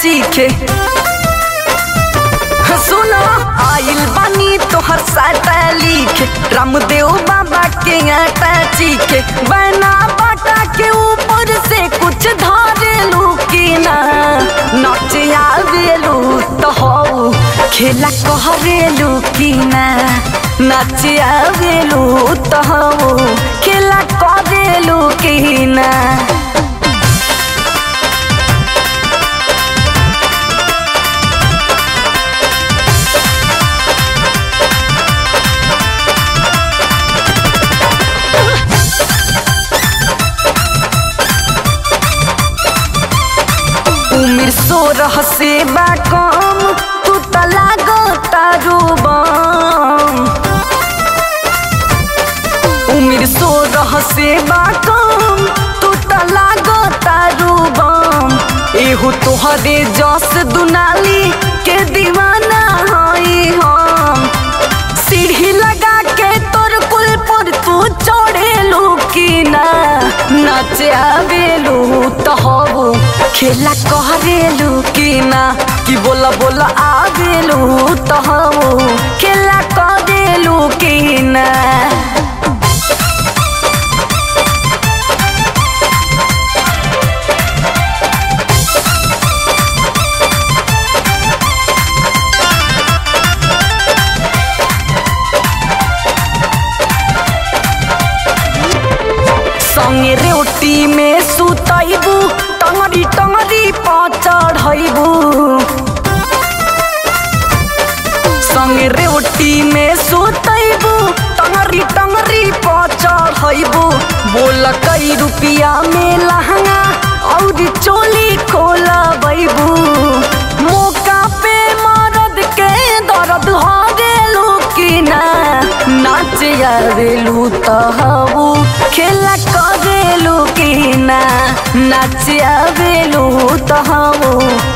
चीखे सुनो आइल बानी तोहर साटा लिखे रामदेव बाबा के आटा चीखे बना बाटा के ऊपर से कुछ धारेलू की ना नाच आवेलू तो हो खेला कहरेलू की ना नाच आवेलू तो हो खेला करेलू की ना उमिर सोरह से बा कम तू त लागो तारू बम उमिर सोरह से बा कम तू त लागो तारू बम एहू तोहरे जस दुनाली के दीवाना हई हम सीढ़ी लगा के तोर कुल पर तू चढ़ेलू की ना नाच आवेलू तो हबू खेला कहरेलू की ना कि बोला बोला आवेलू तो हबू खेला करेलू की ना संगे रोटी में सुतैबू टंगरी टंगरी पचढ़ैबू संगे रोटी में सुतैबू टंगरी टंगरी पचढ़ैबू बोल कई रुपिया में लहंगा और चोली खोलबैबू मौका पे मरद के दर्द हरेलू की ना नाच आवेलू तहबू खेला करेलू की ना नाच आवेलू तहबू